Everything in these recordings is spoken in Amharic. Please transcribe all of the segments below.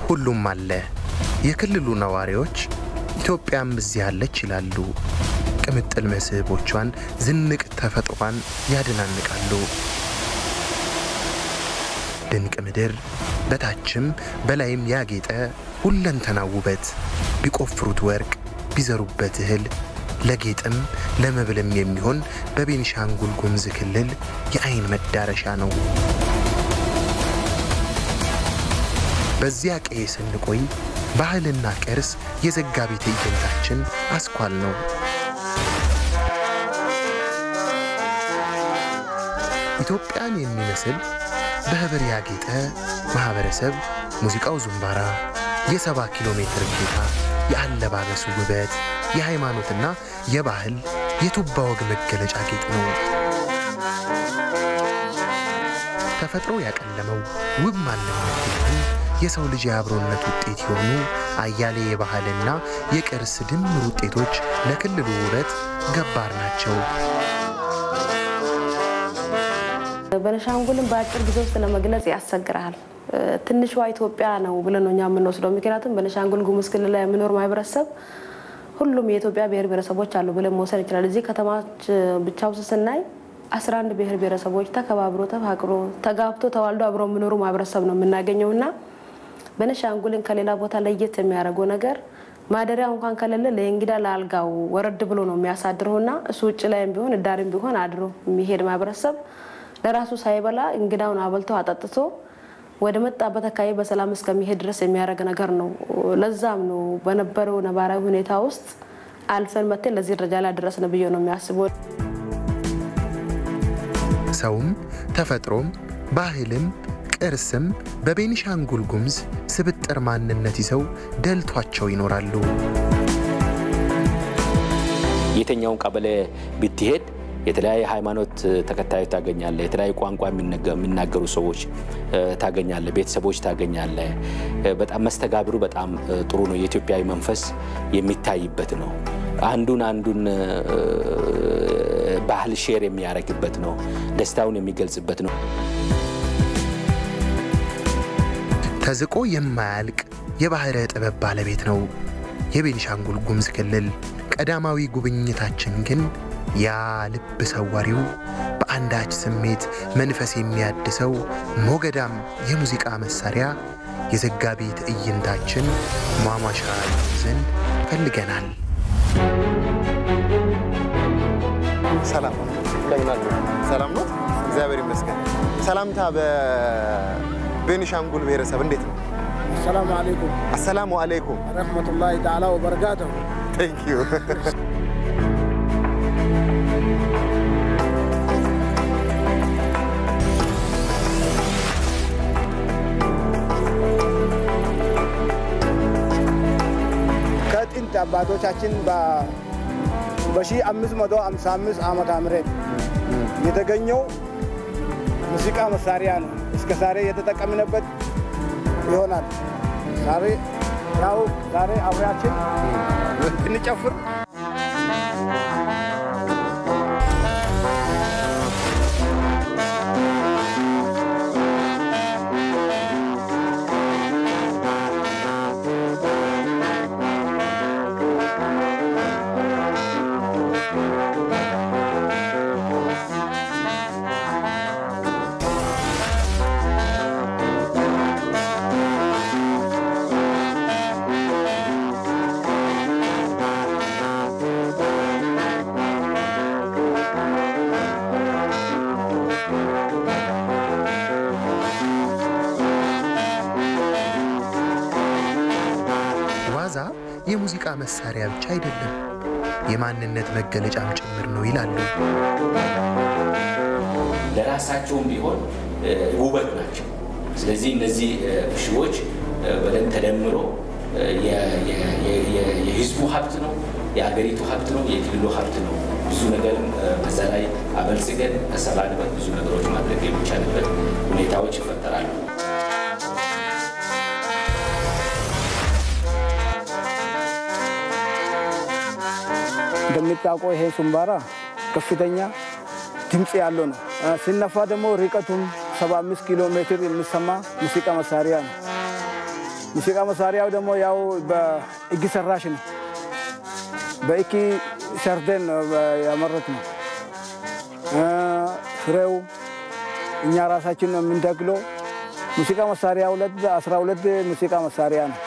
ሁሉም አለ። የክልሉ ነዋሪዎች ኢትዮጵያም እዚህ አለች ይላሉ። ቅምጥል መስህቦቿን፣ ዝንቅ ተፈጥሯን ያድናንቃሉ። ድንቅ ምድር በታችም በላይም ያጌጠ ሁለንተና ውበት ቢቆፍሩት ወርቅ ቢዘሩበት እህል ለጌጥም ለመብልም የሚሆን በቤኒሻንጉል ጉሙዝ ክልል የአይን መዳረሻ ነው። በዚያ ቀዬ ስንቆይ ባህልና ቅርስ የዘጋቢ ትዕይንታችን አስኳል ነው። ኢትዮጵያን የሚመስል በህብር ያጌጠ ማህበረሰብ፣ ሙዚቃው ዙምባራ፣ የሰባ ኪሎ ሜትር ጌታ፣ የአለባበሱ ውበት፣ የሃይማኖትና የባህል የቱባ ወግ መገለጫ ጌጥ ነው። ተፈጥሮ ያቀለመው ውብ ማንነት ግን የሰው ልጅ የአብሮነት ውጤት የሆኑ አያሌ የባህልና የቅርስ ድምር ውጤቶች ለክልሉ ውበት ገባር ናቸው። ቤኒሻንጉልን በአጭር ጊዜ ውስጥ ለመግለጽ ያስቸግራል። ትንሿ ኢትዮጵያ ነው ብለን ነው እኛ የምንወስደው። ምክንያቱም ቤኒሻንጉል ጉሙዝ ክልል ላይ የሚኖር ማህበረሰብ ሁሉም የኢትዮጵያ ብሔር ብሔረሰቦች አሉ ብለን መውሰድ ይችላል። እዚህ ከተማች ብቻ ውስጥ ስናይ አስራ አንድ ብሔር ብሔረሰቦች ተከባብሮ ተፋቅሮ ተጋብቶ ተዋልዶ አብሮ የሚኖሩ ማህበረሰብ ነው የምናገኘው እና ቤኒሻንጉልን ከሌላ ቦታ ለየት የሚያደርገው ነገር ማደሪያ እንኳን ከሌለ ለእንግዳ ለአልጋው ወረድ ብሎ ነው የሚያሳድረውና እሱ ውጭ ላይም ቢሆን እዳሪም ቢሆን አድሮ የሚሄድ ማህበረሰብ ለራሱ ሳይበላ እንግዳውን አበልቶ አጠጥቶ ወደ መጣበት አካባቢ በሰላም እስከሚሄድ ድረስ የሚያደርግ ነገር ነው። ለዛም ነው በነበረው ነባራዊ ሁኔታ ውስጥ አልፈን መተን ለዚህ ደረጃ ላይ ደረስን ብዬ ነው የሚያስበው። ሰውም ተፈጥሮም ባህልም ቅርስም በቤኒሻንጉል ጉሙዝ ስብጥር ማንነት ይዘው ደልቷቸው ይኖራሉ። የትኛውን ቀበሌ ብትሄድ የተለያየ ሃይማኖት ተከታዮች ታገኛለ። የተለያየ ቋንቋ የሚናገሩ ሰዎች ታገኛለ። ቤተሰቦች ታገኛለ። በጣም መስተጋብሩ በጣም ጥሩ ነው። የኢትዮጵያዊ መንፈስ የሚታይበት ነው። አንዱን አንዱን ባህል ሼር የሚያደርግበት ነው። ደስታውን የሚገልጽበት ነው። ተዝቆ የማያልቅ የባህረ ጥበብ ባለቤት ነው የቤኒሻንጉል ጉሙዝ ክልል። ቀዳማዊ ጉብኝታችን ግን ያ ልብ ሰዋሪው በአንዳች ስሜት መንፈስ የሚያድሰው ሞገዳም የሙዚቃ መሳሪያ የዘጋቢ ትዕይንታችን ሟሟሻ ይዘን ፈልገናል። ሰላም ሰላም ነው፣ እግዚአብሔር ይመስገን። ሰላምታ በቤኒሻንጉል ብሔረሰብ እንዴት ነው? አሰላሙ አለይኩም አሰላሙ አለይኩም ረህመቱላሂ ተዓላ ወበረካቱሁ። ቴንክ ዩ ከጥንት አባቶቻችን በ1555 ዓመተ ምህረት የተገኘው ሙዚቃ መሳሪያ ነው። እስከ ዛሬ የተጠቀምንበት ይሆናል። ዛሬ ያው ዛሬ አብሬያችን እንጨፍር ዋዛ የሙዚቃ መሳሪያ ብቻ አይደለም፣ የማንነት መገለጫም ጭምር ነው ይላሉ። ለራሳቸውም ቢሆን ውበት ናቸው። ስለዚህ እነዚህ ሽቦች በደንብ ተደምሮ የህዝቡ ሀብት ነው፣ የሀገሪቱ ሀብት ነው፣ የክልሉ ሀብት ነው። ብዙ ነገርም በዛ ላይ አበልጽገን ከሰራንበት ብዙ ነገሮች ማድረግ የሚቻልበት ሁኔታዎች ይፈጠራሉ። እንደሚታወቀው ይሄ ሱምባራ ከፍተኛ ድምፅ ያለው ነው። ሲነፋ ደግሞ ርቀቱም 75 ኪሎ ሜትር የሚሰማ ሙዚቃ መሳሪያ ነው። ሙዚቃ መሳሪያው ደግሞ ያው በእጅ ሰራሽ ነው። በእጅ ሰርተን ነው ያመረት ነው። ፍሬው እኛ ራሳችን ነው የምንተክለው። ሙዚቃ መሳሪያ ሁለት አስራ ሁለት ሙዚቃ መሳሪያ ነው።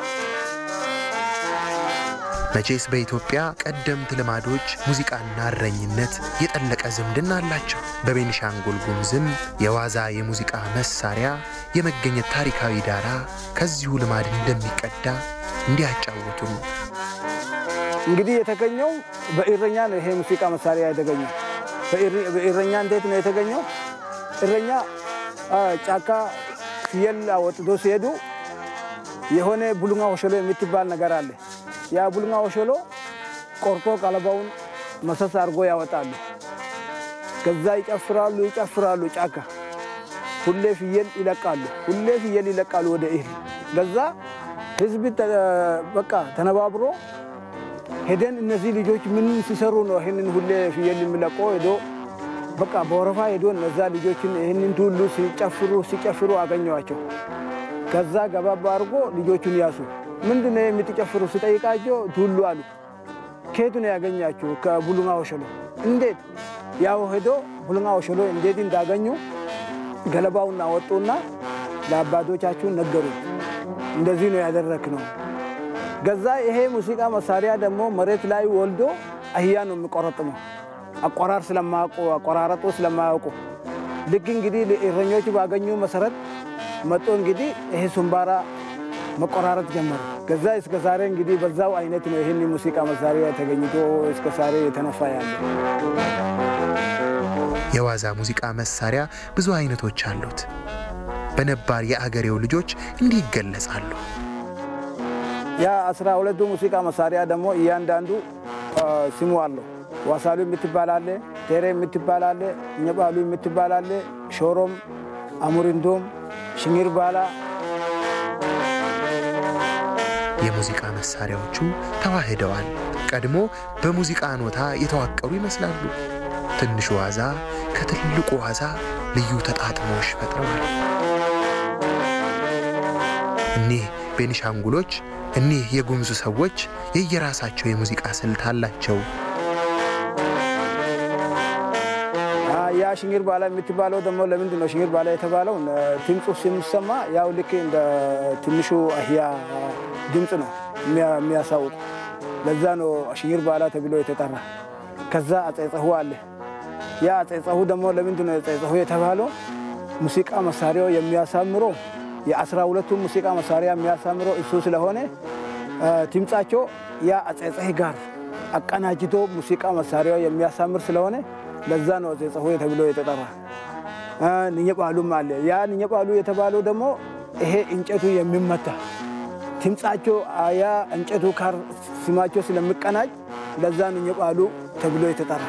መቼስ በኢትዮጵያ ቀደምት ልማዶች ሙዚቃና እረኝነት የጠለቀ ዝምድና አላቸው። በቤኒሻንጉል ጉሙዝም የዋዛ የሙዚቃ መሳሪያ የመገኘት ታሪካዊ ዳራ ከዚሁ ልማድ እንደሚቀዳ እንዲያጫውቱን እንግዲህ የተገኘው በእረኛ ነው። ይሄ ሙዚቃ መሳሪያ የተገኘው በእረኛ እንዴት ነው የተገኘው? እረኛ ጫካ ፍየል አወጥቶ ሲሄዱ የሆነ ቡሉንጋ ወሸሎ የምትባል ነገር አለ። ያ ቡሉንጋ ወሸሎ ቆርጦ ቀለባውን መሰስ አድርጎ ያወጣሉ። ከዛ ይጨፍራሉ ይጨፍራሉ። ጫካ ሁሌ ፍየል ይለቃሉ፣ ሁሌ ፍየል ይለቃሉ ወደ እህል። ከዛ ህዝብ በቃ ተነባብሮ ሄደን እነዚህ ልጆች ምን ሲሰሩ ነው ይህንን ሁሌ ፍየል የሚለቆ ሄዶ በቃ በወረፋ ሄዶ እነዛ ልጆችን ይህንን ሁሉ ሲጨፍሩ ሲጨፍሩ አገኘዋቸው። ከዛ ገባባ አድርጎ ልጆቹን ያሱ። ምንድን ነው የምትጨፍሩ ስጠይቃቸው ቱሉ አሉ። ከየቱ ነው ያገኛችሁ? ከቡሉንጋ ወሸሎ። እንዴት? ያው ሄዶ ቡሉንጋ ወሸሎ እንዴት እንዳገኙ ገለባውን አወጡና ለአባቶቻችሁ ነገሩ። እንደዚህ ነው ያደረክ ነው። ገዛ ይሄ ሙዚቃ መሳሪያ ደግሞ መሬት ላይ ወልዶ አህያ ነው የሚቆረጥመው። አቆራር ስለማያውቁ አቆራረጡ ስለማያውቁ ልክ እንግዲህ እረኞች ባገኙ መሰረት መጦ እንግዲህ ይሄ ሱምባራ መቆራረጥ ጀመሩ። ከዛ እስከ ዛሬ እንግዲህ በዛው አይነት ነው ይህን ሙዚቃ መሳሪያ ተገኝቶ እስከ ዛሬ የተነፋ ያለ። የዋዛ ሙዚቃ መሳሪያ ብዙ አይነቶች አሉት። በነባር የአገሬው ልጆች እንዲህ ይገለጻሉ። ያ አስራ ሁለቱ ሙዚቃ መሳሪያ ደግሞ እያንዳንዱ ስሙ አለው። ዋሳሉ የምትባላለ፣ ቴሬ የምትባላለ፣ እኘባሉ የምትባላለ፣ ሾሮም፣ አሙሪንዶም፣ ሽኝር ባላ የሙዚቃ መሳሪያዎቹ ተዋህደዋል። ቀድሞ በሙዚቃ ኖታ የተዋቀሩ ይመስላሉ። ትንሹ ዋዛ ከትልቁ ዋዛ ልዩ ተጣጥሞሽ ፈጥረዋል። እኒህ ቤኒሻንጉሎች እኒህ የጉሙዝ ሰዎች የየራሳቸው የሙዚቃ ስልት አላቸው። ያ ሽኝር ባላ የምትባለው ደግሞ ለምንድን ነው ሽኝር ባላ የተባለው? ድምፁ ሲሰማ ያው ልክ እንደ ትንሹ አህያ ድምፅ ነው የሚያሳውቅ። ለዛ ነው ሽኝር ባላ ተብሎ የተጠራ። ከዛ አጼጸሁ አለ። ያ አጼጸሁ ደግሞ ለምንድን ነው አጼጸሁ የተባለው? ሙዚቃ መሳሪያው የሚያሳምረው የአስራ ሁለቱ ሙዚቃ መሳሪያ የሚያሳምረው እሱ ስለሆነ ድምፃቸው ያ አጼጸህ ጋር አቀናጅቶ ሙዚቃ መሳሪያው የሚያሳምር ስለሆነ ለዛ ነው አጼጸሁ ተብሎ የተጠራ። ንኘጳሉም አለ። ያ ንኘጳሉ የተባለው ደግሞ ይሄ እንጨቱ የሚመታ ድምፃቸው ያ እንጨቱ ጋር ስማቸው ስለሚቀናጅ ለዛ ንኘጳሉ ተብሎ የተጠራ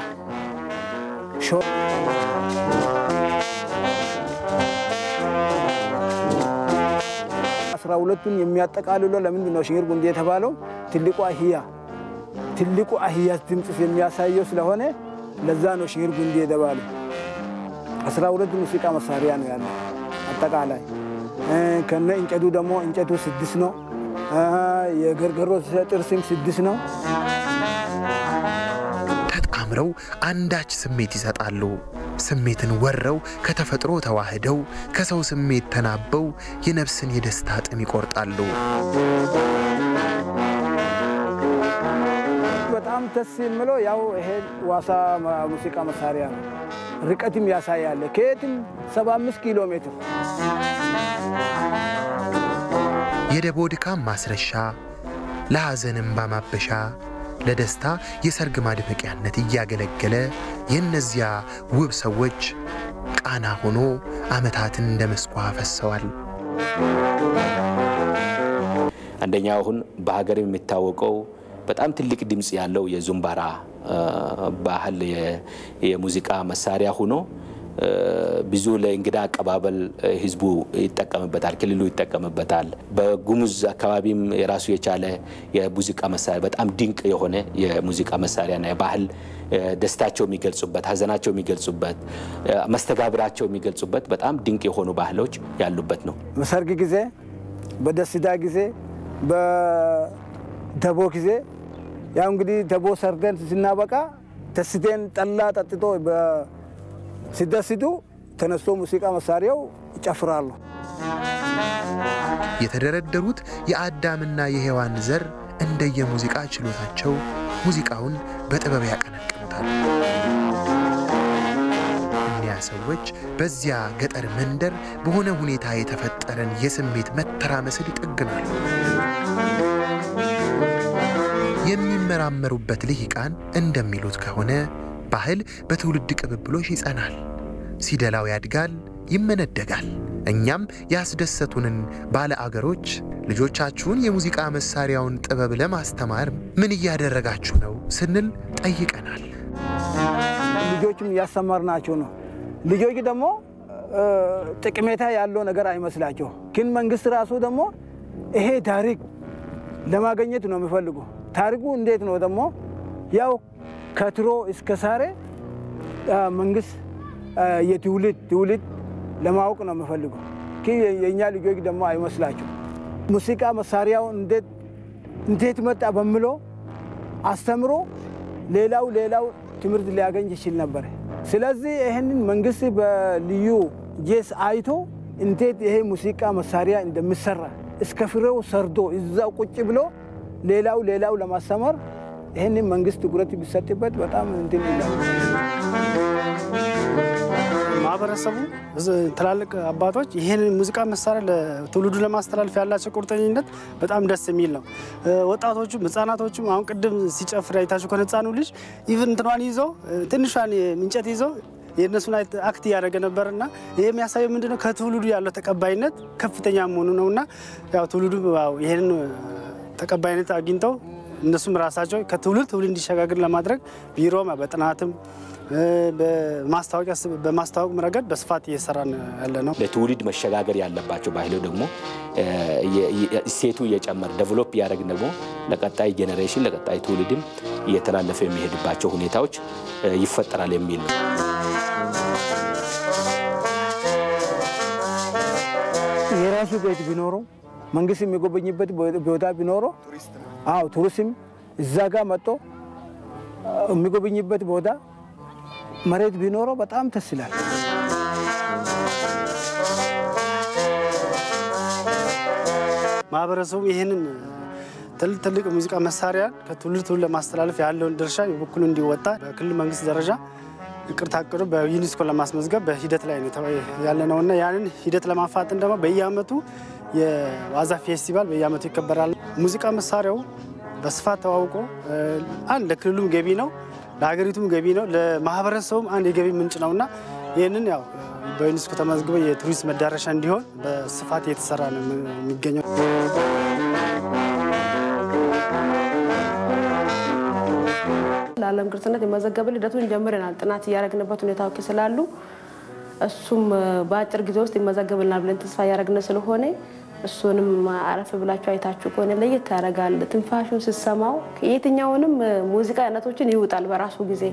አስራ ሁለቱን የሚያጠቃልሎ ለምንድን ነው ሽኝር ጉንዴ የተባለው? ትልቁ አህያ ትልቁ አህያ ድምፅ የሚያሳየው ስለሆነ ለዛ ነው ሽኝር ጉንዴ የተባለው። አስራ ሁለቱ ሙዚቃ መሳሪያ ነው ያለው አጠቃላይ። ከነ እንጨቱ ደግሞ እንጨቱ ስድስት ነው። የገርገሮ ጥርስም ስድስት ነው። ተጣምረው አንዳች ስሜት ይሰጣሉ። ስሜትን ወረው ከተፈጥሮ ተዋህደው ከሰው ስሜት ተናበው የነፍስን የደስታ ጥም ይቆርጣሉ። በጣም ደስ የሚለው ያው ይሄ ዋሳ ሙዚቃ መሳሪያ ነው። ርቀትም ያሳያል። ከየትም 75 ኪሎ ሜትር የደቦ ድካም ማስረሻ፣ ለሐዘን እንባ ማበሻ፣ ለደስታ የሰርግ ማድመቂያነት እያገለገለ የእነዚያ ውብ ሰዎች ቃና ሆኖ ዓመታትን እንደ መስኳ ፈሰዋል። አንደኛው አሁን በሀገር የሚታወቀው በጣም ትልቅ ድምፅ ያለው የዙምባራ ባህል የሙዚቃ መሳሪያ ሆኖ ብዙ ለእንግዳ አቀባበል ህዝቡ ይጠቀምበታል፣ ክልሉ ይጠቀምበታል። በጉሙዝ አካባቢም የራሱ የቻለ የሙዚቃ መሳሪያ በጣም ድንቅ የሆነ የሙዚቃ መሳሪያና የባህል ደስታቸው የሚገልጹበት፣ ሀዘናቸው የሚገልጹበት፣ መስተጋብራቸው የሚገልጹበት በጣም ድንቅ የሆኑ ባህሎች ያሉበት ነው። ሰርግ ጊዜ በደስታ ጊዜ፣ በደቦ ጊዜ ያው እንግዲህ ደቦ ሰርደን ስናበቃ ተስቴን ጠላ ጠጥቶ ሲደስቱ ተነስቶ ሙዚቃ መሳሪያው ይጨፍራሉ። የተደረደሩት የአዳምና የሔዋን ዘር እንደየሙዚቃ ችሎታቸው ሙዚቃውን በጥበብ ያቀነቅኑታል። እኒያ ሰዎች በዚያ ገጠር መንደር በሆነ ሁኔታ የተፈጠረን የስሜት መተራመስል ይጠግናሉ። የሚመራመሩበት ልሂቃን እንደሚሉት ከሆነ ባህል በትውልድ ቅብብሎሽ ይጸናል፣ ሲደላው ያድጋል፣ ይመነደጋል። እኛም ያስደሰቱንን ባለ አገሮች ልጆቻችሁን የሙዚቃ መሳሪያውን ጥበብ ለማስተማር ምን እያደረጋችሁ ነው ስንል ጠይቀናል። ልጆችም እያስተማርናቸው ነው። ልጆች ደግሞ ጥቅሜታ ያለው ነገር አይመስላቸው። ግን መንግስት ራሱ ደግሞ ይሄ ታሪክ ለማግኘት ነው የሚፈልጉ። ታሪኩ እንዴት ነው ደግሞ ያው ከትሮ እስከ ዛሬ መንግስት የትውልድ ትውልድ ለማወቅ ነው የሚፈልጉ። ግን የእኛ ልጆች ደግሞ አይመስላቸው። ሙዚቃ መሳሪያው እንዴት መጣ በምለው አስተምሮ ሌላው ሌላው ትምህርት ሊያገኝ ይችል ነበር። ስለዚህ ይህንን መንግስት በልዩ ጄስ አይቶ እንዴት ይሄ ሙዚቃ መሳሪያ እንደሚሰራ እስከ ፍሬው ሰርዶ እዛው ቁጭ ብሎ ሌላው ሌላው ለማስተማር ይህንን መንግስት ትኩረት ቢሰጥበት በጣም እንትን ይላል። ማህበረሰቡ ትላልቅ አባቶች ይህንን ሙዚቃ መሳሪያ ለትውልዱ ለማስተላለፍ ያላቸው ቁርጠኝነት በጣም ደስ የሚል ነው። ወጣቶቹም ህጻናቶቹም አሁን ቅድም ሲጨፍር አይታችሁ ከሆነ ህጻኑ ልጅ ኢቭን እንትኗን ይዞ ትንሿን እንጨት ይዞ የእነሱን አክት እያደረገ ነበር እና ይህ የሚያሳየው ምንድነው ከትውልዱ ያለው ተቀባይነት ከፍተኛ መሆኑ ነው እና ያው ትውልዱ ይህንን ተቀባይነት አግኝተው እነሱም ራሳቸው ከትውልድ ትውልድ እንዲሸጋገር ለማድረግ ቢሮ በጥናትም በማስታወቅ ረገድ በስፋት እየሰራን ያለ ነው። ለትውልድ መሸጋገር ያለባቸው ባህሉ ደግሞ እሴቱ እየጨመረ ዴቨሎፕ እያደረግን ደግሞ ለቀጣይ ጄኔሬሽን ለቀጣይ ትውልድም እየተላለፈ የሚሄድባቸው ሁኔታዎች ይፈጠራል የሚል ነው። የራሱ ቤት ቢኖረው መንግስት የሚጎበኝበት ቦታ ቢኖረው አዎ ቱሪስትም እዛ ጋር መጥቶ የሚጎበኝበት ቦታ መሬት ቢኖረው በጣም ደስ ይላል። ማህበረሰቡ ይህንን ትልቅ ትልቅ ሙዚቃ መሳሪያን ከትውልድ ትውልድ ለማስተላለፍ ያለውን ድርሻ የበኩሉ እንዲወጣ በክልል መንግስት ደረጃ እቅድ ታቅዶ በዩኔስኮ ለማስመዝገብ በሂደት ላይ ያለ ነው እና ያንን ሂደት ለማፋጠን ደግሞ በየአመቱ የዋዛ ፌስቲቫል በየአመቱ ይከበራል። ሙዚቃ መሳሪያው በስፋት ተዋውቆ አንድ ለክልሉም ገቢ ነው፣ ለሀገሪቱም ገቢ ነው፣ ለማህበረሰቡም አንድ የገቢ ምንጭ ነው እና ይህንን ያው በዩኔስኮ ተመዝግበ የቱሪስት መዳረሻ እንዲሆን በስፋት እየተሰራ ነው የሚገኘው። ለዓለም ቅርስነት የመዘገብን ሂደቱን ጀምረናል። ጥናት እያደረግንበት ሁኔታዎች ስላሉ እሱም በአጭር ጊዜ ውስጥ ይመዘገብልናል ብለን ተስፋ እያደረግን ስለሆነ እሱንም አረፍ ብላችሁ አይታችሁ ከሆነ ለየት ያደርጋል። ትንፋሹን ስሰማው የትኛውንም ሙዚቃ አይነቶችን ይውጣል በራሱ ጊዜ።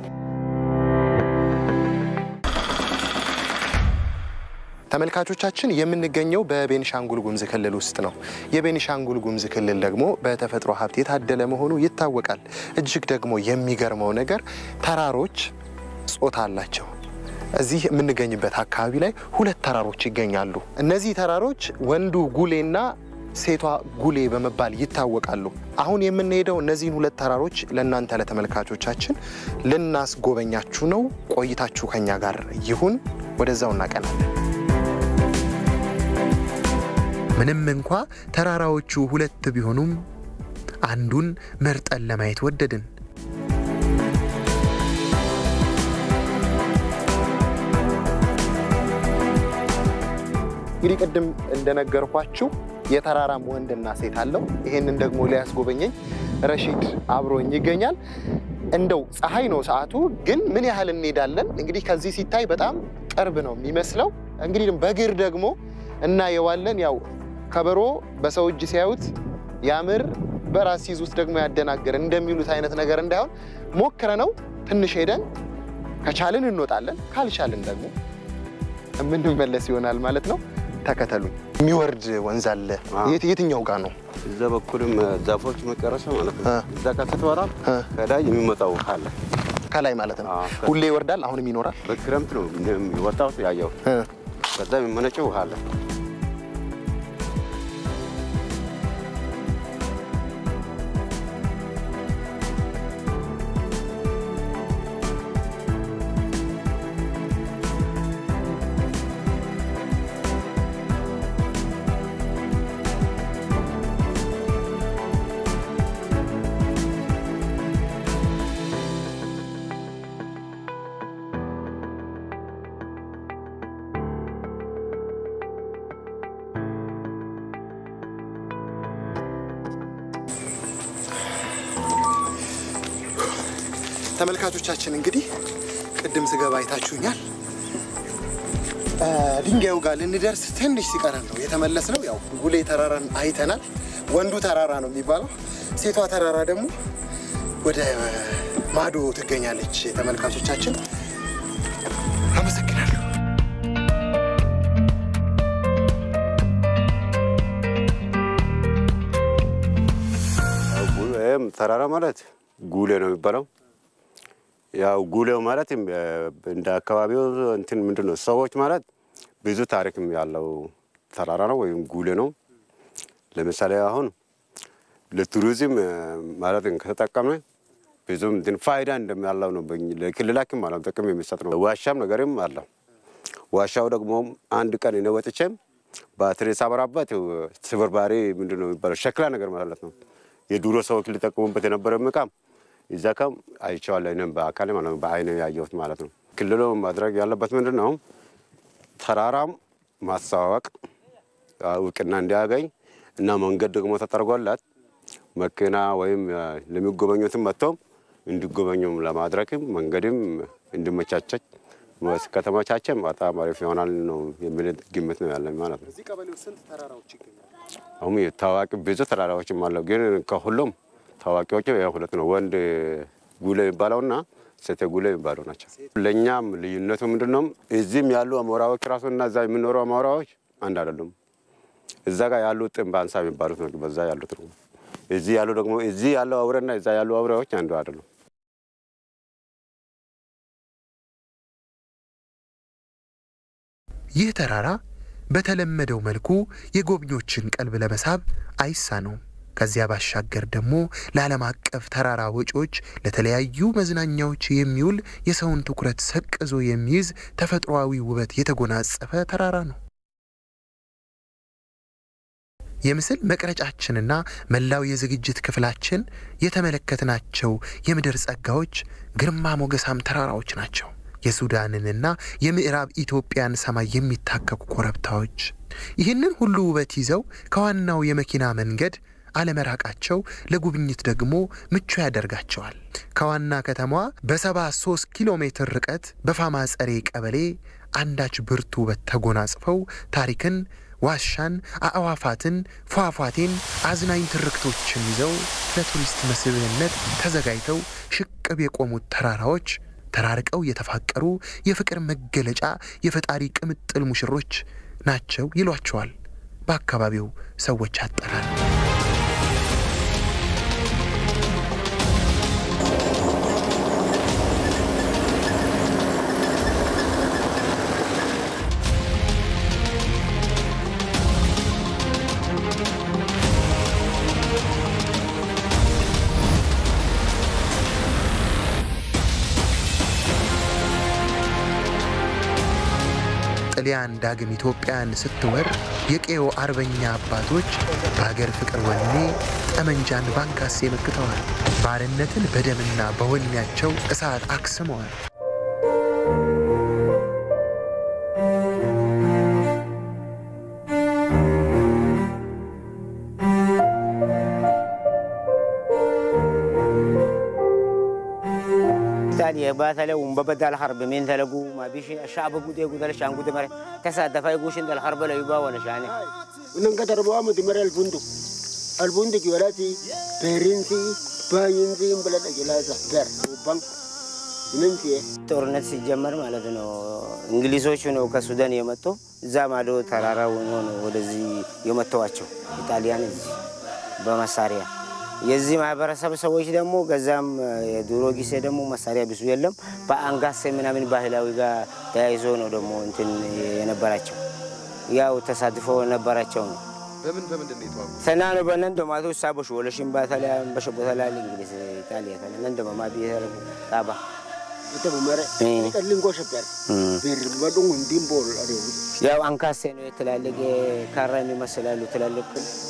ተመልካቾቻችን የምንገኘው በቤኒሻንጉል ጉሙዝ ክልል ውስጥ ነው። የቤኒሻንጉል ጉሙዝ ክልል ደግሞ በተፈጥሮ ሀብት የታደለ መሆኑ ይታወቃል። እጅግ ደግሞ የሚገርመው ነገር ተራሮች ጾታ አላቸው። እዚህ የምንገኝበት አካባቢ ላይ ሁለት ተራሮች ይገኛሉ። እነዚህ ተራሮች ወንዱ ጉሌና ሴቷ ጉሌ በመባል ይታወቃሉ። አሁን የምንሄደው እነዚህን ሁለት ተራሮች ለእናንተ ለተመልካቾቻችን ልናስጎበኛችሁ ነው። ቆይታችሁ ከኛ ጋር ይሁን። ወደዛው እናቀናለን። ምንም እንኳ ተራራዎቹ ሁለት ቢሆኑም አንዱን መርጠን ለማየት ወደድን። እንግዲህ ቅድም እንደነገርኳችሁ የተራራም ወንድና ሴት አለው። ይሄንን ደግሞ ሊያስጎበኘኝ ረሺድ አብሮኝ ይገኛል። እንደው ፀሐይ ነው ሰዓቱ፣ ግን ምን ያህል እንሄዳለን? እንግዲህ ከዚህ ሲታይ በጣም ቅርብ ነው የሚመስለው። እንግዲህ በእግር ደግሞ እናየዋለን። ያው ከበሮ በሰው እጅ ሲያዩት ያምር፣ በራስ ሲይዙት ደግሞ ያደናግር እንደሚሉት አይነት ነገር እንዳይሆን ሞክረ ነው ትንሽ ሄደን ከቻልን እንወጣለን፣ ካልቻልን ደግሞ የምንመለስ ይሆናል ማለት ነው። ተከተሉኝ። የሚወርድ ወንዝ አለ። የት- የትኛው ጋር ነው? እዛ በኩልም ዛፎች መጨረሻ ማለት ነው። እ። እዛ ጋር ስትወራ ከላይ የሚመጣው ውሃ አለ። ከላይ ማለት ነው። አዎ። ሁሌ ይወርዳል። አሁንም ይኖራል። በክረምት ነው የወጣሁት ያየው። እ። ከዛ የሚመነጨው ውሃ አለ። ተመልካቾቻችን እንግዲህ ቅድም ስገባ አይታችሁኛል። እ፣ ድንጋዩ ጋር ልንደርስ ትንሽ ሲቀረን ነው የተመለስነው። ያው ጉሌ ተራራን አይተናል። ወንዱ ተራራ ነው የሚባለው። ሴቷ ተራራ ደግሞ ወደ ማዶ ትገኛለች። ተመልካቾቻችን አመሰግናለሁ። ይህም ተራራ ማለት ጉሌ ነው የሚባለው። ያው ጉሌው ማለት እንደ አካባቢው እንትን ምንድን ነው ሰዎች ማለት ብዙ ታሪክም ያለው ተራራ ነው ወይም ጉሌ ነው። ለምሳሌ አሁን ለቱሪዝም ማለት ከተጠቀመ ብዙም እንትን ፋይዳ እንደሚያለው ነው። በኝ- ለክልላችን ማለት ጥቅም የሚሰጥ ነው። ዋሻም ነገርም አለው። ዋሻው ደግሞ አንድ ቀን እኔ ወጥቼም ባትሪ ሳበራበት ስብርባሪ ምንድን ነው የሚባለው ሸክላ ነገር ማለት ነው። የድሮ ሰዎች ሊጠቀሙበት የነበረ እቃም እዛ ካም አይቼዋለሁ። እኔም በአካል ማለት ነው በአይነ ያየሁት ማለት ነው። ክልሉ ማድረግ ያለበት ምንድን ነው ተራራም ማስተዋወቅ እውቅና እንዲያገኝ እና መንገድ ደግሞ ተጠርጎለት መኪና ወይም ለሚጎበኙትም መጥቶም እንዲጎበኙም ለማድረግም መንገድም እንዲመቻቸች ከተመቻቸም በጣም አሪፍ ይሆናል ነው የሚል ግምት ነው ያለኝ ማለት ነው። እዚህ ቀበሌ ውስጥ ስንት ተራራዎች ይገኛሉ? አሁን ታዋቂ ብዙ ተራራዎችም አለው፣ ግን ከሁሉም ታዋቂዎቹ ያው ሁለት ነው። ወንድ ጉሌ የሚባለውና ሴቴ ጉሌ የሚባለው ናቸው። ለእኛም ልዩነቱ ምንድን ነው? እዚህም ያሉ አሞራዎች ራሱ እና እዛ የሚኖሩ አሞራዎች አንድ አይደሉም። እዛ ጋር ያሉ ጥንብ አንሳ የሚባሉት ነው በዛ ያሉት ነው። እዚህ ያሉ ደግሞ እዚህ ያለው አውሬና እዛ ያሉ አውሬዎች አንዱ አይደሉም። ይህ ተራራ በተለመደው መልኩ የጎብኚዎችን ቀልብ ለመሳብ አይሳነውም። ከዚያ ባሻገር ደግሞ ለዓለም አቀፍ ተራራ ወጪዎች ለተለያዩ መዝናኛዎች የሚውል የሰውን ትኩረት ሰቅዞ የሚይዝ ተፈጥሯዊ ውበት የተጎናጸፈ ተራራ ነው። የምስል መቅረጫችንና መላው የዝግጅት ክፍላችን የተመለከትናቸው የምድር ጸጋዎች ግርማ ሞገሳም ተራራዎች ናቸው። የሱዳንንና የምዕራብ ኢትዮጵያን ሰማይ የሚታከኩ ኮረብታዎች ይህንን ሁሉ ውበት ይዘው ከዋናው የመኪና መንገድ አለመራቃቸው ለጉብኝት ደግሞ ምቹ ያደርጋቸዋል። ከዋና ከተማዋ በሰባ ሶስት ኪሎ ሜትር ርቀት በፋማ ጸሬ ቀበሌ አንዳች ብርቱ ውበት ተጎናጽፈው ታሪክን፣ ዋሻን፣ አዕዋፋትን፣ ፏፏቴን፣ አዝናኝ ትርክቶችን ይዘው ለቱሪስት መስህብነት ተዘጋጅተው ሽቅብ የቆሙት ተራራዎች ተራርቀው የተፋቀሩ የፍቅር መገለጫ የፈጣሪ ቅምጥል ሙሽሮች ናቸው ይሏቸዋል በአካባቢው ሰዎች አጠራር። ጣሊያን ዳግም ኢትዮጵያን ስትወር የቄዮ አርበኛ አባቶች በሀገር ፍቅር ወኔ ጠመንጃን ባንካሴ መክተዋል። ባርነትን በደምና በወኔያቸው እሳት አክስመዋል። تالي باتله ومبدا الحرب من تلقوا ما بيش الشعب قد يقول الشام قد مره تصادف يقوش عند الحرب لا يبا ولا شاني وننقدر بوام دمر البندق البندق ولاتي بيرينسي باينسي بلد جلاسة بير وبان ጦርነት ሲጀመር ማለት ነው እንግሊዞቹ ነው ከሱዳን የመጡ እዛ ማዶ ተራራ ሆኖ ነው ወደዚህ የመተዋቸው ኢጣሊያን እዚህ በመሳሪያ የዚህ ማህበረሰብ ሰዎች ደግሞ ከዛም የድሮ ጊዜ ደግሞ መሳሪያ ብዙ የለም። በአንጋሴ ምናምን ባህላዊ ጋር ተያይዞ ነው ደግሞ እንትን የነበራቸው ያው ተሳትፎ ነበራቸው ነው በምን በምንድን ነው የተዋጉ? ሰናኑ በነን ዶማቱ ሳቦሽ ወለሽን ባተላ በሸቦተላ እንግሊዝ ኢጣሊያ ተለ ነን ደማ ቢሄር ጣባ ያው አንካሴ ነው የተላለቀ ካራ የሚመስላሉ ትላልቅ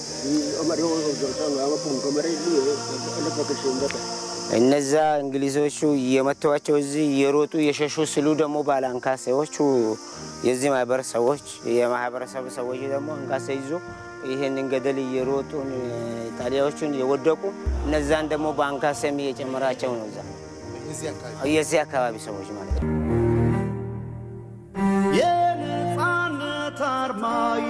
እነዛ እንግሊዞቹ እየመተዋቸው እዚህ እየሮጡ እየሸሹ ስሉ ደግሞ ባለ አንካሴዎቹ የዚህ ማህበረሰቦች የማህበረሰብ ሰዎች ደግሞ አንካሴ ይዞ ይህንን ገደል እየሮጡ ጣሊያዎቹን የወደቁ እነዛን ደግሞ በአንካሴም እየጨመራቸው ነው እዛ የዚህ አካባቢ ሰዎች ማለት ነው። የነፃነት አርማ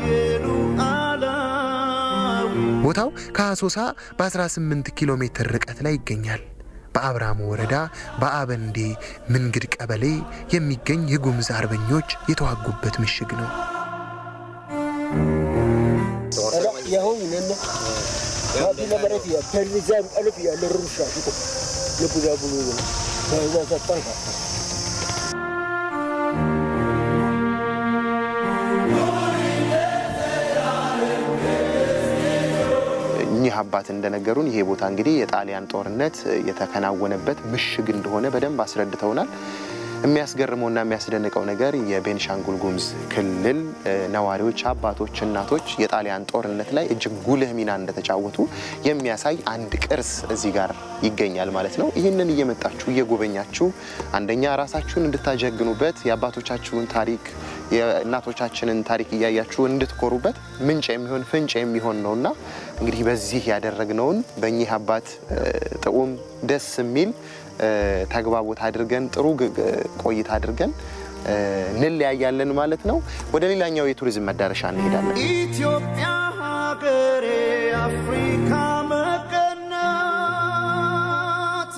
ቦታው ከአሶሳ በ18 ኪሎ ሜትር ርቀት ላይ ይገኛል። በአብራሙ ወረዳ በአበንዴ ምንግድ ቀበሌ የሚገኝ የጉምዝ አርበኞች የተዋጉበት ምሽግ ነው። እኚህ አባት እንደነገሩን ይሄ ቦታ እንግዲህ የጣሊያን ጦርነት የተከናወነበት ምሽግ እንደሆነ በደንብ አስረድተውናል። የሚያስገርመውና የሚያስደንቀው ነገር የቤንሻንጉል ጉሙዝ ክልል ነዋሪዎች፣ አባቶች፣ እናቶች የጣሊያን ጦርነት ላይ እጅግ ጉልህ ሚና እንደተጫወቱ የሚያሳይ አንድ ቅርስ እዚህ ጋር ይገኛል ማለት ነው። ይህንን እየመጣችሁ እየጎበኛችሁ አንደኛ ራሳችሁን እንድታጀግኑበት የአባቶቻችሁን ታሪክ የእናቶቻችንን ታሪክ እያያችሁ እንድትኮሩበት ምንጭ የሚሆን ፍንጭ የሚሆን ነውና እንግዲህ በዚህ ያደረግነውን በእኚህ አባት ጥዑም ደስ የሚል ተግባቦት አድርገን ጥሩ ቆይታ አድርገን እንለያያለን ማለት ነው። ወደ ሌላኛው የቱሪዝም መዳረሻ እንሄዳለን። ኢትዮጵያ ሀገሬ አፍሪካ መቀናት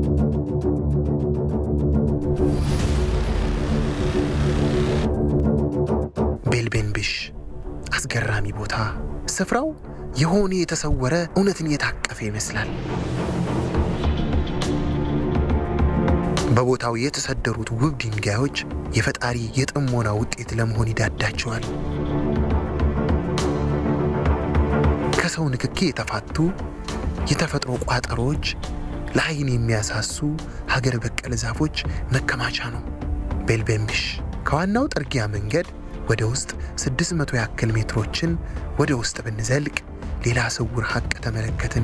ቤልቤንብሽ አስገራሚ ቦታ። ስፍራው የሆነ የተሰወረ እውነትን የታቀፈ ይመስላል። በቦታው የተሰደሩት ውብ ድንጋዮች የፈጣሪ የጥሞና ውጤት ለመሆን ይዳዳቸዋል። ከሰው ንክኪ የተፋቱ የተፈጥሮ ቋጠሮዎች፣ ለአይን የሚያሳሱ ሀገር በቀል ዛፎች መከማቻ ነው። ቤልቤንብሽ ከዋናው ጥርጊያ መንገድ ወደ ውስጥ 600 ያክል ሜትሮችን ወደ ውስጥ ብንዘልቅ ሌላ ስውር ሀቅ ተመለከትን።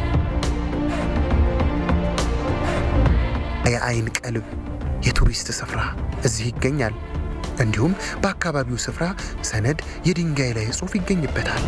የአይን ቀልብ የቱሪስት ስፍራ እዚህ ይገኛል። እንዲሁም በአካባቢው ስፍራ ሰነድ የድንጋይ ላይ ጽሑፍ ይገኝበታል።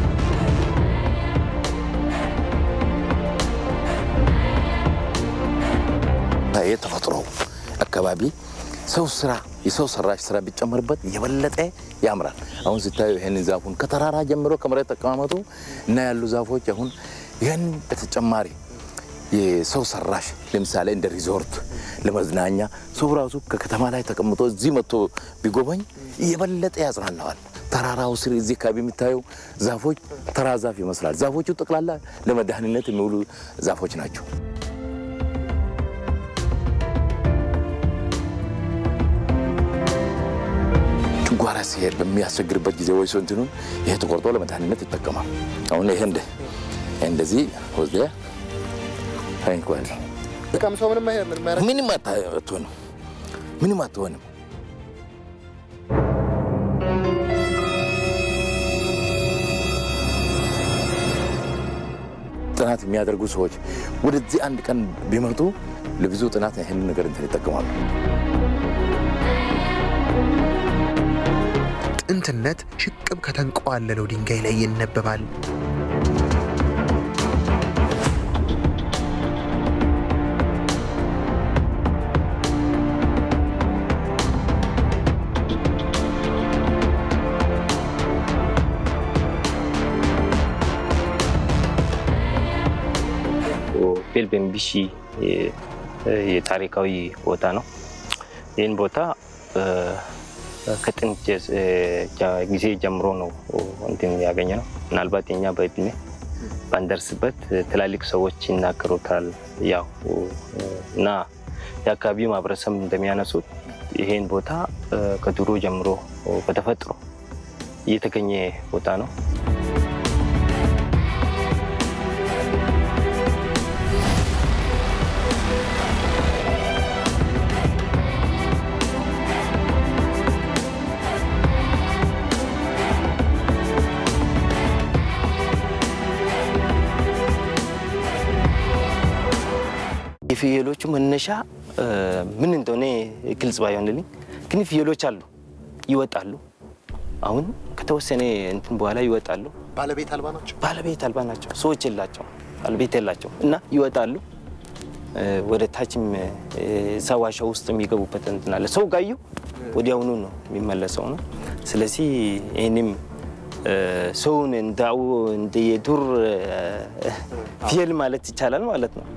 የተፈጥሮ አካባቢ ሰው ስራ የሰው ሰራሽ ስራ ቢጨመርበት የበለጠ ያምራል። አሁን ስታዩ ይህንን ዛፉን ከተራራ ጀምሮ ከመሬት ተቀማመጡ እና ያሉ ዛፎች አሁን ይህን በተጨማሪ የሰው ሰራሽ ለምሳሌ እንደ ሪዞርት ለመዝናኛ ሰው ራሱ ከከተማ ላይ ተቀምጦ እዚህ መጥቶ ቢጎበኝ የበለጠ ያጽናናዋል። ተራራው ስር እዚህ አካባቢ የሚታየው ዛፎች ተራ ዛፍ ይመስላል። ዛፎቹ ጠቅላላ ለመድኃኒነት የሚውሉ ዛፎች ናቸው። ጨጓራ ሲሄድ በሚያስቸግርበት ጊዜ ወይ ሰው እንትኑን ይሄ ተቆርጦ ለመድኃኒነት ይጠቀማል። አሁን ይሄ እንደ እንደዚህ ወስደ ታንኳል ቀምሰው ምንም ምንም አትሆንም፣ ምንም አትሆንም። ጥናት የሚያደርጉ ሰዎች ወደዚህ አንድ ቀን ቢመጡ ለብዙ ጥናት ይህን ነገር እንትን ይጠቀማሉ። ጥንትነት ሽቅብ ከተንቀዋለለው ድንጋይ ላይ ይነበባል። ቤልቤንቢሺ የታሪካዊ ቦታ ነው። ይህን ቦታ ከጥንት ጊዜ ጀምሮ ነው እንትን ያገኘ ነው። ምናልባት የኛ በእድሜ ባንደርስበት ትላልቅ ሰዎች ይናገሩታል። ያው እና የአካባቢው ማህበረሰብ እንደሚያነሱት ይሄን ቦታ ከድሮ ጀምሮ በተፈጥሮ የተገኘ ቦታ ነው። የፍየሎቹ መነሻ ምን እንደሆነ ግልጽ ባይሆንልኝ፣ ግን ፍየሎች አሉ፣ ይወጣሉ። አሁን ከተወሰነ እንትን በኋላ ይወጣሉ። ባለቤት አልባ ናቸው። ባለቤት አልባ ናቸው። ሰዎች የላቸው፣ ባለቤት የላቸው እና ይወጣሉ። ወደ ታችም እዛ ዋሻ ውስጥ የሚገቡበት እንትን አለ። ሰው ጋዩ ወዲያውኑ ነው የሚመለሰው ነው። ስለዚህ ይህንም ሰውን እንዳው እንደ የዱር ፍየል ማለት ይቻላል ማለት ነው።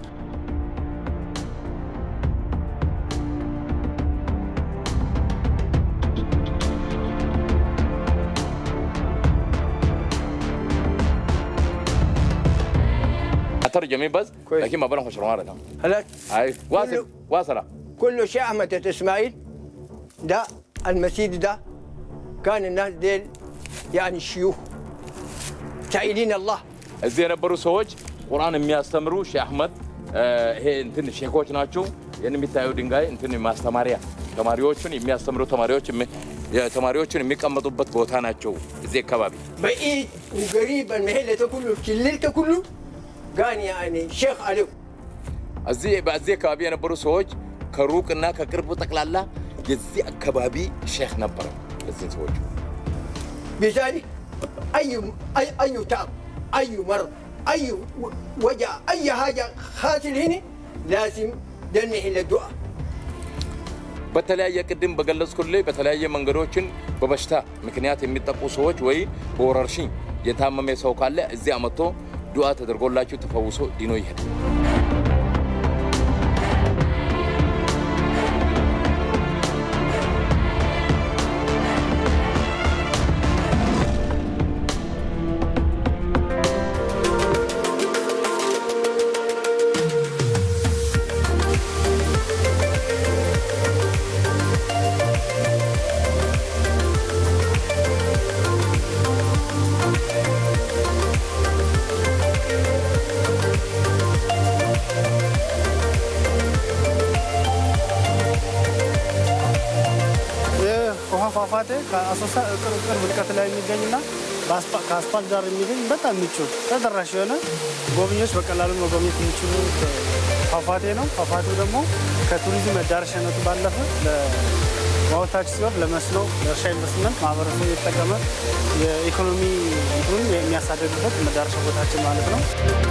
ترجمي بس لكن ما بنخش شرمارة هلاك هاي واصل واصلة كل شيء أحمد إسماعيل ده المسجد ده كان الناس ديل يعني الشيوخ سائلين الله እዚህ የነበሩ ሰዎች ቁርአን የሚያስተምሩ ሼህ አህመድ ይሄ እንትን ሼኮች ናቸው። ይህን የሚታየው ድንጋይ እንትን ማስተማሪያ ተማሪዎቹን የሚያስተምሩ ተማሪዎች ተማሪዎቹን የሚቀመጡበት ቦታ ናቸው። እዚህ አካባቢ بعيد وقريب المحلة كله شللت كله كان يعني شيخ عليه እዚህ በዚህ አካባቢ የነበሩ ሰዎች ከሩቅና ከቅርቡ ጠቅላላ የዚህ አካባቢ ሼክ ነበረ። እዚህ ሰዎች بذلك أي أي أي تعب أي مرض أي وجع أي حاجة خاطر هنا لازم دنه إلى الدعاء በተለያየ ቅድም በገለጽኩልህ በተለያየ መንገዶችን በበሽታ ምክንያት የሚጠቁ ሰዎች ወይ በወረርሽኝ የታመመ ሰው ካለ እዚያ መጥቶ ዱዓ ተደርጎላቸው ተፈውሶ ድኖ ይሄዳል። ውሃ ፏፏቴ ከአሶሳ ቅርብ ርቀት ላይ የሚገኝና ከአስፓልት ዳር የሚገኝ በጣም ምቹ ተደራሽ የሆነ ጎብኚዎች በቀላሉ መጎብኘት የሚችሉ ፏፏቴ ነው። ፏፏቴው ደግሞ ከቱሪዝም መዳረሻነቱ ባለፈ ለማወታች ሲሆን ለመስኖ፣ ለእርሻ ኢንቨስትመንት ማህበረሰቡ የተጠቀመ የኢኮኖሚ እንትኑን የሚያሳደግበት መዳረሻ ቦታችን ማለት ነው።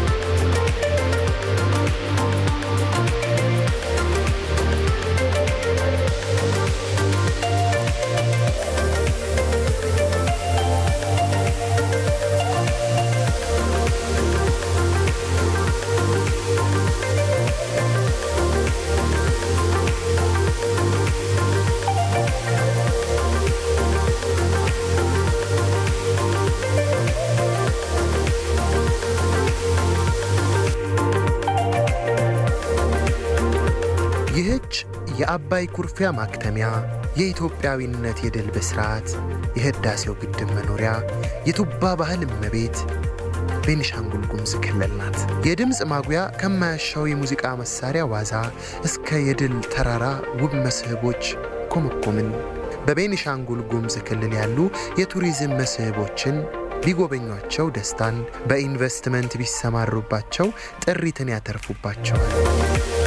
ይህች የአባይ ኩርፊያ ማክተሚያ፣ የኢትዮጵያዊነት የድል ብስራት፣ የህዳሴው ግድብ መኖሪያ፣ የቱባ ባህል እመቤት ቤኒሻንጉል ጉሙዝ ክልል ናት። የድምፅ ማጉያ ከማያሻው የሙዚቃ መሳሪያ ዋዛ እስከ የድል ተራራ ውብ መስህቦች ኮመኮምን። በቤኒሻንጉል ጉሙዝ ክልል ያሉ የቱሪዝም መስህቦችን ቢጎበኟቸው ደስታን፣ በኢንቨስትመንት ቢሰማሩባቸው ጥሪትን ያተርፉባቸዋል።